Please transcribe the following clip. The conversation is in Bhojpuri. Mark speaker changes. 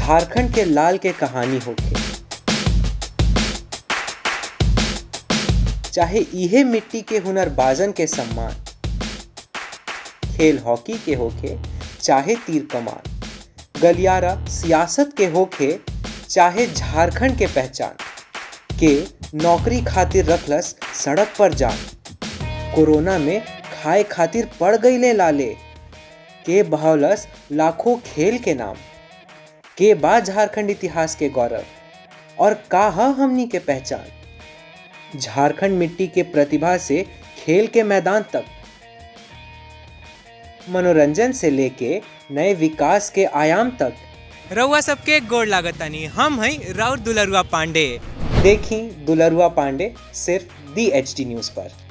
Speaker 1: झारखंड के लाल के कहानी होके चाहे इहे मिट्टी के हुनरबाजन के सम्मान खेल हॉकी के होखे चाहे तीर कमान गलियारा सियासत के होखे चाहे झारखंड के पहचान के नौकरी खातिर रखलस सड़क पर जान कोरोना में खाए खातिर पड़ गईले लाले के बहौलस लाखों खेल के नाम के बाद झारखंड इतिहास के गौरव और का ह हमनी के पहचान झारखंड मिट्टी के प्रतिभा से खेल के मैदान तक मनोरंजन से लेके नए विकास के आयाम तक
Speaker 2: रउआ सबके गोड़ लागतानी हम हैं राउर दुलरुआ पांडे
Speaker 1: देखी दुलरुआ पांडे सिर्फ दी एच डी न्यूज़ पर